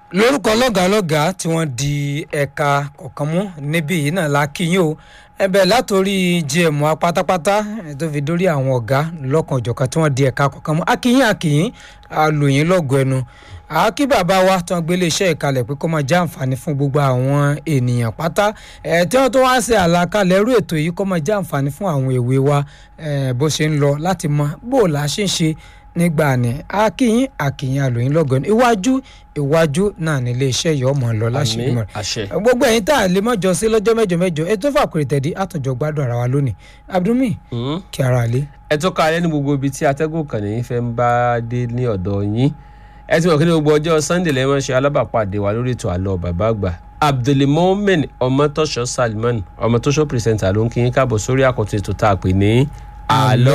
lórúkọ lọ́gàálọ́gàá tí wọ́n di ẹ̀ka kọ̀ọ̀kan mú níbí yìí náà la kí yín o ẹbẹ̀ látòrí gm wa pátápátá tó fi dórí àwọn ọ̀gá lọ́kàn òjọ̀kan tí wọ́n di ẹ̀ka kọ̀ọ̀kan mú akíyín akíyín alòyìn lọ́gọ̀ ẹnu àákí bàbá wa tí wọ́n gbélé iṣẹ́ ìkalẹ̀ pé kó máa jẹ́ àǹfààní fún gbogbo àwọn ènìyàn pátá ẹ̀ tí wọ́n tó wá ṣe àlàkalẹ̀ irú ètò yìí kó máa jẹ́ àǹfààní fún àwọn èwe wa bó ṣe ń lọ láti mọ bó la ṣe ń ṣe nígbà ní akíyín akíyín alòyìn lọ́gọ̀ ẹnu iwájú iwájú náà ní iléeṣẹ́ yìí ọmọ lọ láṣìírí mọ́ rẹ̀ gbogbo ẹ̀yin tá a lè mọ́jọ sí lọ́jọ́ mẹ́jọ mẹ́jọ ètò fàkùrẹ̀ tẹ̀dí àtúnjọ gbádùn ara wa lónìí abdulmi kí ara lé. ẹ tó ká alẹ́ ní gbogbo ibi tí atẹ́gùn kan ní fẹ́ ń bá dé ní ọ̀dọ̀ yín ẹ ti mọ̀ kí ní gbogbo ọjọ́ sunday lẹ́wọ̀n ṣe alábàápàdé wa lórí ètò àlọ́ bàbá àgbà abdulmomen ọmọtọ́ṣọ́ salman ọmọtọ́ṣọ́ pírẹsẹ̀ntà ló ń kí yín káàbọ̀ sórí àkọ́tún ètò tá a pè ní àlọ́